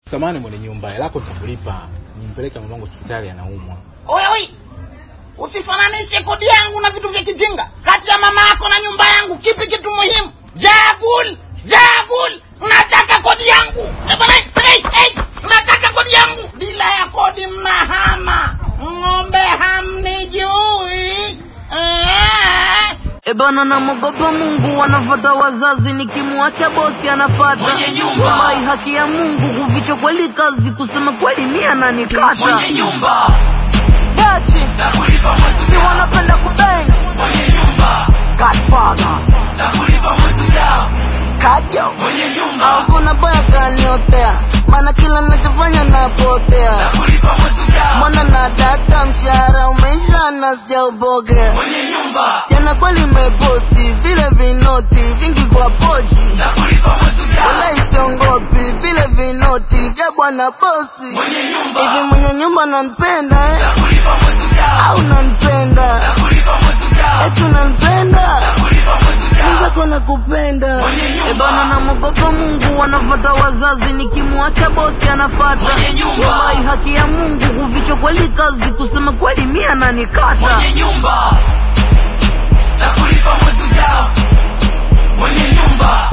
Samani mwenye nyumba, hela yako nitakulipa. Nimpeleke mamangu hospitali anaumwa. Oi, oi, usifananishe kodi yangu na vitu vya kijinga. Kati ya mama yako na nyumba yangu, kipi kitu muhimu? Jagul, jagul, unataka kodi yangu? Eh, bwana, hey, hey, unataka kodi yangu? Bila ya kodi mnahama, ng'ombe hamnijui. Eh. E bana, namogopa Mungu, wanafata wazazi, nikimwacha bosi anafata Mwenye nyumba. Wallahi, haki ya Mungu kuficha kweli kazi, kusema kweli mia nanikata mwenye nyumba Dachi takulipa mwezi si ujao wanapenda kubeng mwenye nyumba Godfather takulipa mwezi ujao kajo mwenye nyumba hakuna baya kaniotea, maana kila nachofanya napotea takulipa mwezi ujao mwana na data, mshahara umeisha na sijaupokea mwenye nyumba jana kweli meposti vile vinoti vingi kwa pochi takulipa mwezi ujao wala isiongopi vile vinoti vya bwana bosi mwenye hivi nyumba mwenye nyumba nanipenda eh? takulipa mwezi ujao au nanipenda takulipa mwezi ujao eti unanipenda takulipa mwezi ujao mwenzako nakupenda Mwenye nyumba. Eh bana namogopa mungu wanafata wazazi nikimwacha bosi anafata Mwenye nyumba. Wallahi, haki ya mungu kuficha kweli kazi kusema kweli mia nanikata mwenye nyumba takulipa mwezi ujao mwenye nyumba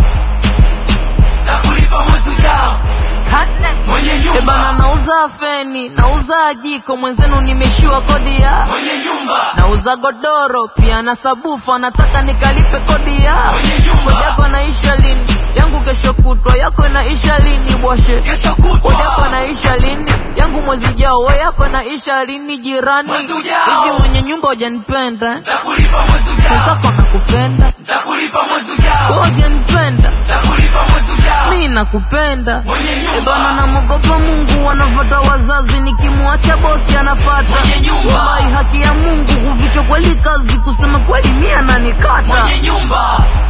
takulipa mwezi ujao mwenye Eh bana nyumba nauza feni nauza jiko mwenzenu nimeshiwa kodi ya mwenye nyumba nauza godoro pia na sabufa nataka nikalipe kodi ya mwenye kodi nyumba yako naisha lini yangu kesho kutwa yako inaisha lini bwashe kesho kodi yako kutwa naisha lini yangu mwezi ujao we yako naisha lini jirani Mwezi ujao. hivi mwenye nyumba hujanipenda takulipa mwezi ujao mwenzako nakupenda takulipa mwezi we ujao hujanipenda takulipa mwezi ujao mi nakupenda mwenye Eh bana nyumba namogopa mungu wanafata wazazi nikimwacha bosi anafata Mwenye nyumba. Wallahi, haki ya mungu kuficha kweli kazi kusema kweli mia nanikata mwenye nyumba